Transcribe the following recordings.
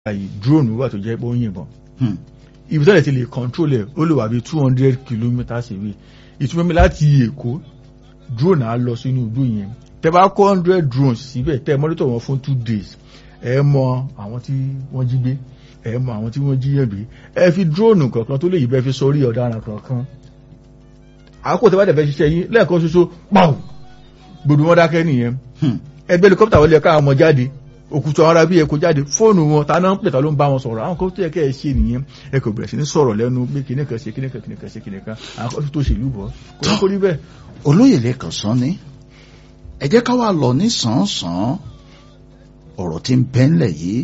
yìí drone wà tó jẹ́ pé ó ń yìnbọn Hmm. ibi tẹ́lẹ̀ ti lè control ẹ̀ ó lè wà bí two hundred kilometres away ìtumọ̀ mi láti èkó drone á lọ sínú igbó yẹn tẹ́ bá kó hundred drones síbẹ̀ tẹ́ monitor wọn fún two days ẹ mọ àwọn tí wọ́n jí gbé ẹ mọ àwọn tí wọ́n jí yẹ̀ gbé ẹ fi drone kankan tó lè yí bẹ́ẹ̀ fi sọrí ọ̀daràn kankan àkókò tẹ́ bá dẹ̀ fẹ́ ṣiṣẹ́ yín lẹ́ẹ̀kan ṣoṣo pàù gbogbo wọn dákẹ́ nìyẹn Hmm. ẹgbẹ́ helicopter wọlé ẹ̀ka àwọn ọmọ jáde òkùtù àwọn ará bí ẹ̀kọ́ jáde fóònù wọn ta náà ń pèta ló ń bá wọn sọ̀rọ̀ àwọn kan tó yẹ kẹ́ ẹ ṣe nìyẹn ẹ kò bẹ̀rẹ̀ sí ní sọ̀rọ̀ lẹ́nu pé kíní kan ṣe kíní kan kíní kan ṣe kíní kan àwọn kan tó ṣèlú bọ̀ kò ní kó rí bẹ́ẹ̀. olóyè lẹ́kàn sán ni ẹ jẹ́ ká wá lọ ní sàn-án ọ̀rọ̀ tí ń bẹ ńlẹ̀ yìí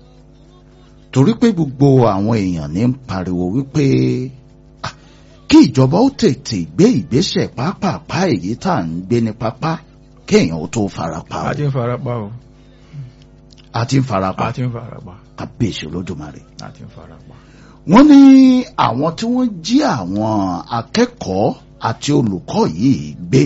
torí pé gbogbo àwọn èèyàn ní ń pariwo wípé ah, kí ìjọba ó tètè gbé ìgbésẹ̀ pápápá èyí tá à ń gbé ní pápá kéèyàn ó tó farapa a ti o ń fara pa o a ti ń farapa a ti ń fara pa kábíyèsí olódùmarè a ti ń fara pa. wọ́n ní àwọn tí wọ́n jí àwọn akẹ́kọ̀ọ́ àti olùkọ́ yìí gbé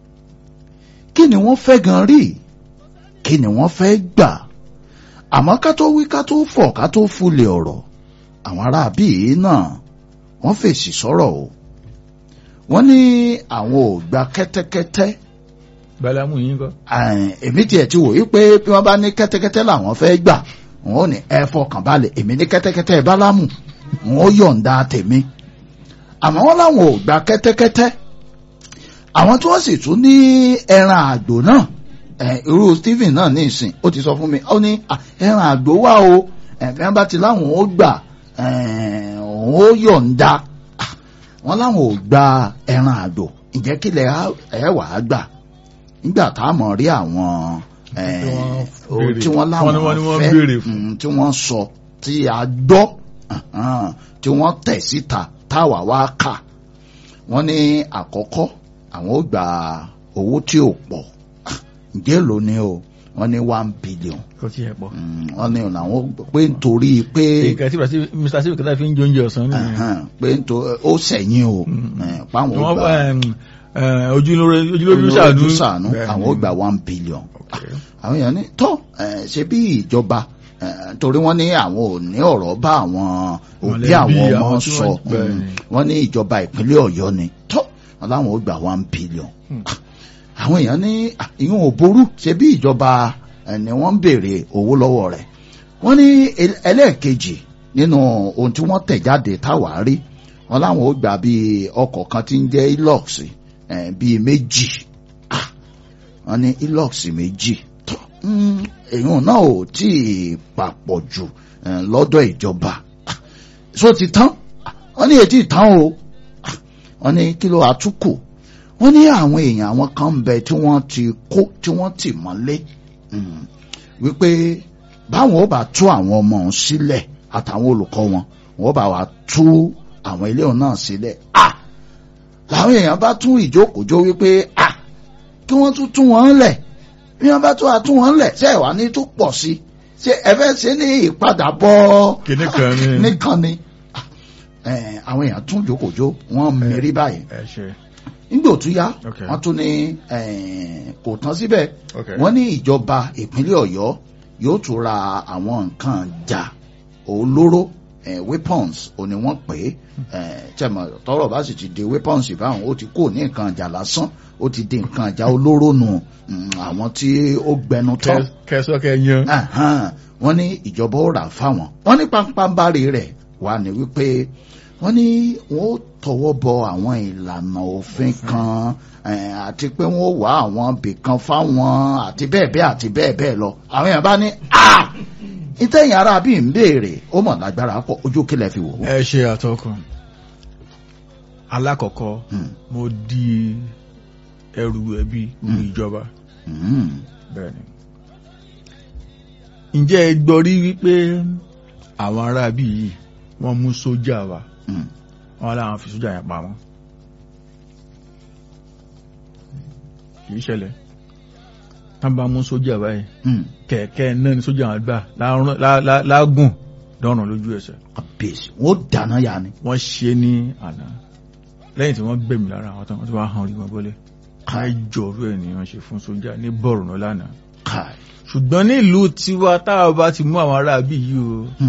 kí ni wọ́n fẹ́ gan rí kí ni wọ́n fẹ́ gbà àmọ́ ká tó wí ká tó fọ̀ ká tó fúlẹ̀ ọ̀rọ̀ àwọn aráabí yìí náà wọ́n fèsì sọ̀rọ̀ o wọ́n ní àwọn ò gba kẹ́tẹ́kẹ́tẹ́ balamu yín kọ́. Ẹ̀n, èmi tiẹ̀ ti wòye pé bí wọ́n bá ní kẹ́tẹ́kẹ́tẹ́ làwọn fẹ́ gbà wọn ò ní ẹ fọkàn balẹ̀ èmi ní kẹ́tẹ́kẹ́tẹ́ bálámù wọn ó yọ̀ǹda tèmi àmọ́ wọn làwọn ò gba kẹ́tẹ́kẹ́tẹ́ àwọn tí wọ́n sì tún ní ẹran àgbò náà ẹ̀, irú Stephen náà ní ìsìn ó ti sọ fún mi ó ní "Ah, ẹran àgbò wà o ẹ̀, bí wọ́n bá ti láwọn ó gbà ẹ̀, òun ó yọ̀ǹda Ah, wọn làwọn ò gba ẹran àgbò ǹjẹ́ kílẹ̀ ẹ̀ wà á gbà nígbà tá a mọ̀ rí àwọn eh, Tí wọ́n ohun béèrè. tí wọ́n láwọn Wọ́n ní wọ́n ní wọ́n fẹ́ béèrè fún. mm, tí wọ́n sọ tí a gbọ́ ahan, tí wọ́n tẹ̀ síta táwa wá kà wọ́n ní àkọ́kọ́ àwọn ó gba owó tí ò pọ̀ Ah, ǹjẹ́ èló ni o wọ́n ní one billion kò tí ẹ pọ̀. Mm, wọ́n ní làwọn pé nítorí pé nǹkan tí mr steve kẹta fi ń jẹ oúnjẹ ọ̀sán nìyẹn. ahan, pé nítorí ó sẹ̀yìn o Mm. eh, páwọn ó wọ́n gba ẹm, ẹ, ojúlórí ojúlórí ṣàánú. ṣàánú Bẹ́ẹ̀ àwọn ni. ó gba one billion Okay. àwọn èèyàn ní tọ́ ẹ̀, ṣe bí ìjọba ẹ̀, torí wọ́n ní àwọn ò ní ọ̀rọ̀ bá àwọn òbí Mọ̀lẹ́bí àwọn ọmọ àwọn tí sọ wọ́n- bẹ́ẹ̀ Mm. ni. wọ́n ní ìjọba ìpínlẹ̀ ọ̀yọ́ ni tọ́ wọn láwọn ó gba one billion Hmm. Ah, àwọn èèyàn ní ah, ìyẹn ò burú ṣe bí ìjọba ẹ̀, ni wọ́n ń béèrè owó lọ́wọ́ rẹ̀ wọ́n ní el- ẹlẹ́ẹ̀kejì nínú ohun tí wọ́n tẹ̀ jáde táwa rí wọn láwọn ó gbà bíi ọkọ̀ kan tí ń jẹ́ ilox ẹ̀, bíi méjì Ah, wọ́n ní ilox méjì tó mm, èèyàn náà ò tí ì papọ̀ jù eh, lọ́dọ̀ ìjọba Ah, so ti tán Ah, wọ́n ní ètí ìtàn o Ah, wọ́n ní kí ló àtúkù wọ́n ní àwọn èèyàn àwọn kan ń bẹ tí wọ́n ti kó tí wọ́n ti mọ́lé Mm, wípé báwọn ó bá tú àwọn ọmọ òun sílẹ̀ àtàwọn olùkọ́ wọn wọ́n bá wa tú àwọn ilé òun náà sílẹ̀ ah làwọn èèyàn bá tún ìjókòó wípé ah kí wọ́n tún tún wọn lẹ̀ bí wọ́n bá tún àtún wọn lẹ̀ ṣé ìwà ní tó pọ̀ sí ṣé ẹ fẹ́ ṣe ní ìpadàbọ̀ Kìnní kan ni. nìkan ni Ah, eh, àwọn èèyàn tún jókòó wọ́n mìírí báyìí ẹ ṣe. nígbà tó yá Okay. wọ́n tún ní eh, kò tán síbẹ̀ Okay. wọ́n ní ìjọba ìpínlẹ̀ ọ̀yọ́ yóò tún ra àwọn nǹkan jà olóró eh, weapons ò ní wọ́n pè é eh, tẹ̀mọ̀ tọ́rọ̀ bá sì ti di weapons báwọn ó ti kó ní nǹkan jà lásán ó ti di nǹkan jà olóró nù mm, àwọn tí ó gbẹnu tán kẹsọ kẹ yan. Ahan, wọ́n ní ìjọba ó rà fáwọn wọ́n ní pampambari rẹ̀ wà ní wípé wọ́n ní wọ́n ó tọwọ́ bọ àwọn ìlànà òfin kan eh, àti pé wọ́n ó wá àwọn bìkan fáwọn àti bẹ́ẹ̀ bẹ́ẹ̀ àti bẹ́ẹ̀ bẹ́ẹ̀ lọ àwọn èèyàn bá ní ah ìtẹ̀yìn ara bí ń béèrè ó mọ̀ lágbára pọ̀ ojú kílẹ̀ fi wò ó. ẹ ṣe àtọkùn alákọ̀ọ́kọ́ Hmm, mo di ẹrù ẹbí ru Hmm. ìjọba hmm, bẹ́ẹ̀ ni. ǹjẹ́ ẹ gbọ́ rí wípé àwọn aráabí yìí wọ́n mú sójà wa hmm. wọ́n láwọn fi sójà yẹn pa wọ́n. kì í ṣẹlẹ̀ tán bá mú sójà báyìí hmm. kẹ̀kẹ́ náà ni sójà wọn gbà láàrún- lá- lá- lágùn dọ́rùn lójú ẹsẹ̀ kábíyèsí wọ́n ó dáná ya ni. wọ́n ṣe ní àná lẹ́yìn tí wọ́n gbẹ̀mí lára àwọn tán wọ́n ti wá hàn orí wọn bọ́lẹ̀ káìjọ orú ẹ̀ ni wọ́n ṣe fún sójà ní bọ̀rùn lánàá Kai. ṣùgbọ́n ní ìlú tiwa táwa bá ti mú àwọn aráabí yìí o